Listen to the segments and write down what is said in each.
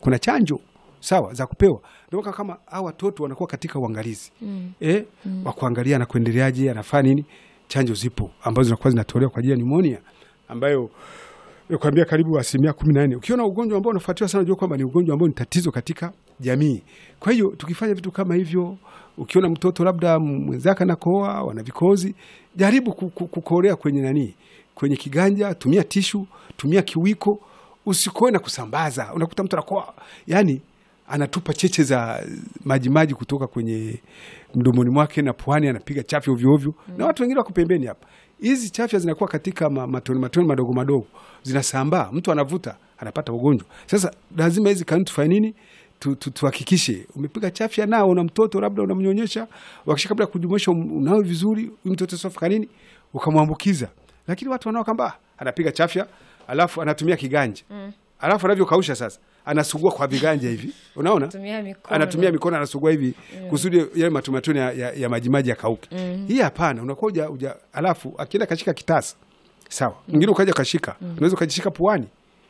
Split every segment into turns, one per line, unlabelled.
kuna chanjo sawa za kupewa. Ndio maana kama hao watoto wanakuwa katika uangalizi mm. eh, wa kuangalia na kuendeleaje, anafanya nini. Chanjo zipo ambazo zinakuwa zinatolewa kwa ajili ya pneumonia ambayo kuambia karibu asilimia kumi na nne. Ukiona ugonjwa ambao unafuatiwa sana, unajua kwamba ni ugonjwa ambao ni tatizo katika jamii. Kwa hiyo tukifanya vitu kama hivyo, ukiona mtoto labda mwenzake anakohoa, wana vikozi, jaribu ku- ku- kukoolea kwenye nani, kwenye kiganja, tumia tishu, tumia kiwiko, usikoe na kusambaza. Unakuta mtu anakoa, yani anatupa cheche za majimaji kutoka kwenye mdomoni mwake na puani, anapiga chafya ovyo ovyo, na watu wengine wako pembeni hapa. Hizi chafya zinakuwa katika ma- matone matone madogo madogo, zinasambaa, mtu anavuta, anapata ugonjwa. Sasa lazima hizi kanuni tufanye nini? Tu- tu- tuhakikishe umepiga chafya nao una mtoto labda unamnyonyesha, wakisha kabla ya kujumuisha um- unawe vizuri, huyu mtoto sofika nini, ukamwambukiza. Lakini watu wanao kwamba "Ah, anapiga chafya alafu anatumia kiganja alafu anavyokausha sasa anasugua kwa viganja hivi, unaona
Tumia mikono.
anatumia mikono anasugua hivi kusudi yale matumatone ya, ya, ya majimaji yakauke. Hii hapana, unakuwa uja, uja, alafu akienda kashika kitasa sawa, mwingine ukaja kashika, unaweza ukajishika puani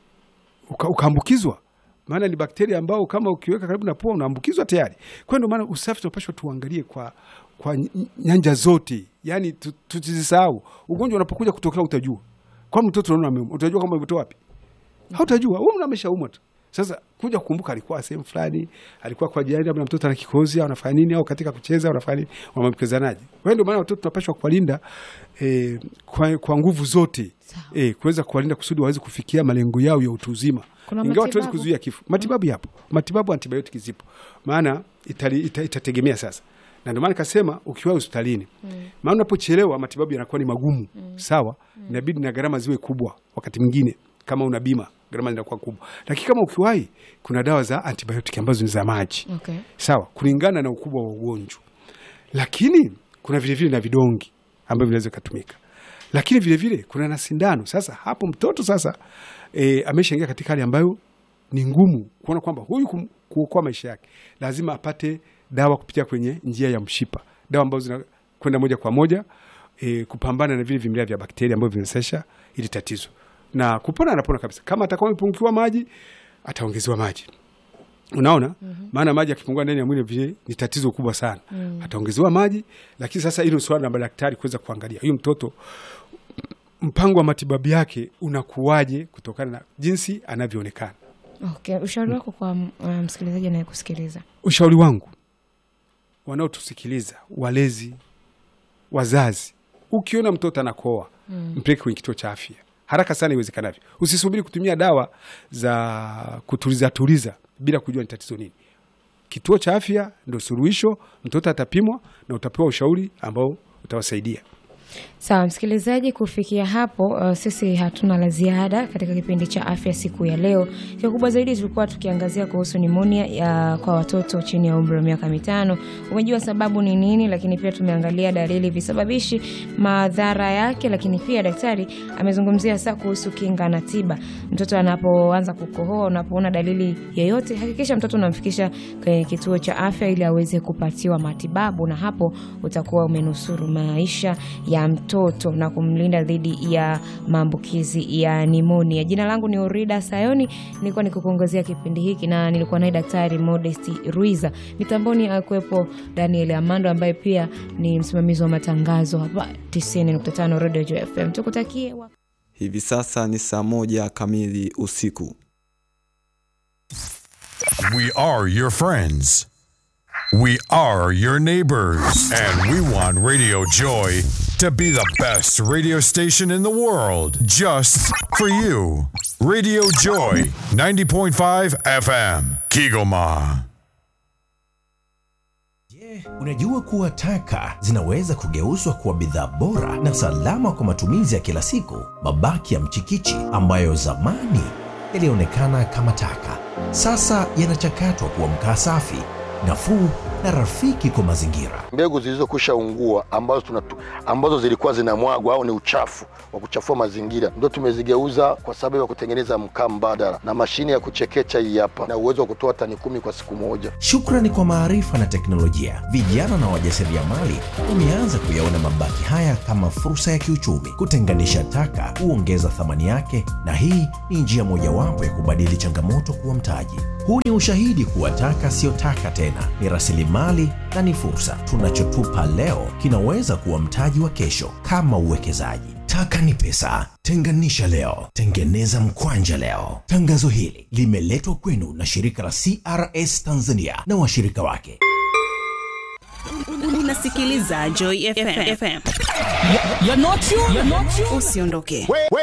uka, ukaambukizwa, maana ni bakteria ambao kama ukiweka karibu na pua unaambukizwa tayari. Kwa hiyo ndio maana usafi tunapashwa tuangalie kwa kwa ny- nyanja zote, yani tu- tusisahau. Ugonjwa unapokuja kutokea utajua kwa mtoto unaona ameumwa, utajua kama umetoa wapi hautajua wewe mna ameshaumwa tu. Sasa kuja kukumbuka alikuwa sehemu fulani, alikuwa kwa jirani, labda mtoto ana kikozi au anafanya nini, au katika kucheza au anafanya nini, wamamkezanaje? Kwa hiyo ndio maana watoto tunapaswa kuwalinda eh, kwa, kwa nguvu zote eh, kuweza kuwalinda kusudi waweze kufikia malengo yao ya utu uzima,
Kuna
ingawa tuwezi
matibabu?
kuzuia kifo. Matibabu yapo, matibabu antibiotiki zipo, maana itali, ita, itategemea sasa na ndio maana nikasema ukiwa hospitalini maana unapochelewa matibabu yanakuwa ni magumu sawa, inabidi na gharama ziwe kubwa. Wakati mwingine kama una bima gharama zinakuwa kubwa, lakini kama ukiwahi, kuna dawa za antibiotiki ambazo ni za maji
Okay.
sawa, kulingana na ukubwa wa ugonjwa, lakini kuna vilevile na vidongi ambavyo vinaweza kutumika, lakini vilevile kuna na sindano. Sasa hapo mtoto sasa e, ameshaingia katika hali ambayo ni ngumu kuona kwamba huyu kum- kuokoa maisha yake lazima apate dawa kupitia kwenye njia ya mshipa, dawa ambazo zinakwenda moja kwa moja e, kupambana na vile vimelea vya bakteria ambavyo vinasesha ili tatizo, na kupona anapona kabisa. Kama atakuwa amepungukiwa maji, ataongezewa maji Unaona, maana maji yakipungua ndani ya mwili vile ni tatizo kubwa sana. Ataongezewa maji, lakini sasa hilo ni swala la madaktari kuweza kuangalia huyu mtoto mpango wa matibabu yake unakuwaje kutokana na jinsi anavyoonekana.
Okay. Ushauri wako kwa uh, msikilizaji anayekusikiliza.
Ushauri wangu wanaotusikiliza, walezi, wazazi, ukiona mtoto anakoa mpeleke kwenye kituo cha afya haraka sana iwezekanavyo. Usisubiri kutumia dawa za kutuliza tuliza bila kujua ni tatizo nini. Kituo cha afya ndo suluhisho. Mtoto atapimwa na utapewa ushauri ambao utawasaidia.
Sawa msikilizaji, kufikia hapo uh, sisi hatuna la ziada katika kipindi cha afya siku ya leo. Kikubwa zaidi tulikuwa tukiangazia kuhusu nimonia ya kwa watoto chini ya umri wa miaka mitano. Umejua sababu ni nini, lakini pia tumeangalia dalili, visababishi, madhara yake, lakini pia daktari amezungumzia hasa kuhusu kinga na tiba. Mtoto anapoanza kukohoa, unapoona dalili yoyote, hakikisha mtoto unamfikisha kwenye kituo cha afya ili aweze kupatiwa matibabu, na hapo utakuwa umenusuru maisha ya mtoto na kumlinda dhidi ya maambukizi ya nimonia. Jina langu ni Orida Sayoni, nilikuwa nikikuongozea kipindi hiki na nilikuwa naye Daktari Modesti Ruiza. Mitamboni akuwepo Daniel Amando ambaye pia ni msimamizi wa matangazo hapa 90.5 Radio Joy FM. Tukutakie wa
Hivi sasa ni saa moja kamili usiku.
We are your friends. We are your neighbors. And we want Radio Joy to be the best radio station in the world just for you. Radio Joy 90.5 FM, Kigoma.
Unajua kuwa taka zinaweza kugeuzwa kuwa bidhaa bora na salama kwa matumizi ya kila siku. Mabaki ya mchikichi ambayo zamani yalionekana kama taka, sasa yanachakatwa kuwa mkaa safi, nafuu na rafiki kwa mazingira.
mbegu zilizokwisha ungua ambazo, tunatu, ambazo zilikuwa zinamwagwa au ni uchafu wa kuchafua mazingira ndio tumezigeuza kwa sababu ya kutengeneza mkaa mbadala na mashine ya kuchekecha hii hapa na uwezo wa kutoa tani kumi kwa siku moja.
Shukrani kwa maarifa na teknolojia, vijana na wajasiriamali wameanza kuyaona mabaki haya kama fursa ya kiuchumi. Kutenganisha taka huongeza thamani yake, na hii ni njia mojawapo ya kubadili changamoto kuwa mtaji. Huu ni ushahidi kuwa taka siyo taka tena, ni rasilimali na ni fursa. Tunachotupa leo kinaweza kuwa mtaji wa kesho, kama uwekezaji. Taka ni pesa. Tenganisha leo, tengeneza mkwanja leo. Tangazo hili limeletwa kwenu na shirika la CRS Tanzania na washirika wake.
Unasikiliza Joy FM. Usiondoke.